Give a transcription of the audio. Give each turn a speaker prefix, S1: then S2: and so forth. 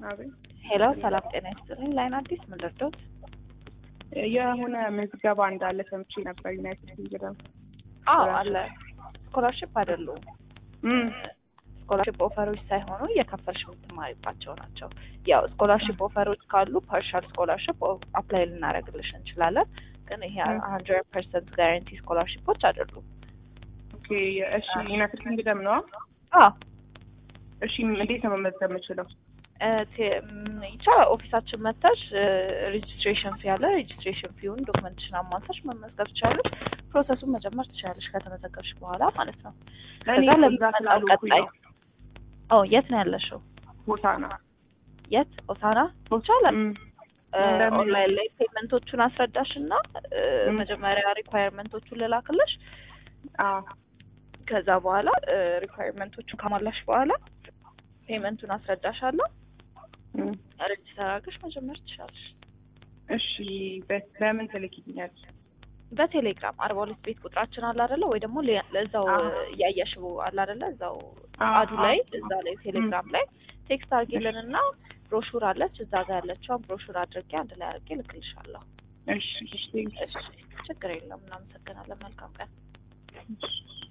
S1: አቤት
S2: ሄሎ ሰላም ጤና ይስጥልኝ። ላይን አዲስ ምን ልርዳዎት?
S1: የሆነ ምዝገባ እንዳለ ሰምቼ ነበር። ዩናይትድ ኪንግደም
S2: አዎ አለ። ስኮላርሽፕ አይደሉም።
S1: እም
S2: ስኮላርሽፕ ኦፈሮች ሳይሆኑ እየከፈልሽ የምትማሪባቸው ናቸው። ያው ስኮላርሽፕ ኦፈሮች ካሉ ፓርሻል ስኮላርሽፕ አፕላይ ልናደርግልሽ እንችላለን። ግን ይሄ ሀንድረድ ፐርሰንት ጋራንቲ ስኮላርሽፖች አይደሉም።
S1: ኦኬ እሺ፣ ዩናይትድ ኪንግደም ነው።
S2: አዎ
S1: እሺ፣ እንዴት ነው መመዝገብ የምችለው?
S2: እ ቴ- ም፣ ይቻላል። ኦፊሳችን መጥተሽ ሬጅስትሬሽን ፊ ያለ ሬጅስትሬሽን ፊውን ዶክመንትሽን አሟልተሽ መመዝገብ ትችላለሽ። ፕሮሰሱን መጀመር ትችላለሽ ከተመዘገብሽ በኋላ ማለት ነው።
S1: እኔ
S2: ከዛ
S1: እዛ
S2: ለሚመጣው
S1: ስላልሆንኩኝ
S2: ቀጣይ
S1: ነው።
S2: ኦ የት ነው ያለሽው?
S1: ቦታ ነው።
S2: የት ኦሳና ይቻላል።
S1: እም
S2: እ
S1: እንደምን-
S2: ኦንላይን ላይ ፔመንቶቹን አስረዳሽ እና እ
S1: እም።
S2: መጀመሪያ ሪኳየርመንቶቹን ልላክልሽ።
S1: አዎ
S2: ከዛ በኋላ ሪኳየርመንቶቹን ከሟላሽ በኋላ ፔመንቱን አስረዳሻለሁ።
S1: እም።
S2: ሬጅስተር አድርገሽ መጀመር ትችላለሽ።
S1: እሺ፣ በ- በምን ትልኪኛለሽ?
S2: በቴሌግራም አርባ ሁለት ቤት ቁጥራችን አለ አይደለ? ወይ ደግሞ ሌ- እዛው
S1: አዎ።
S2: እያየሽው አለ አይደለ? እዛው
S1: አዎ፣
S2: አዱ ላይ
S1: አዎ።
S2: እዛ ላይ ቴሌግራም ላይ ቴክስት አድርጊልን እና ብሮሹር አለች እዛ ጋር ያለችውን ብሮሹር አድርጌ አንድ ላይ አድርጌ ልክልሻለሁ።
S1: እሺ፣ እሺ፣
S2: እሺ ችግር የለም። እናመሰግናለን። መልካም ቀን።
S1: እሺ።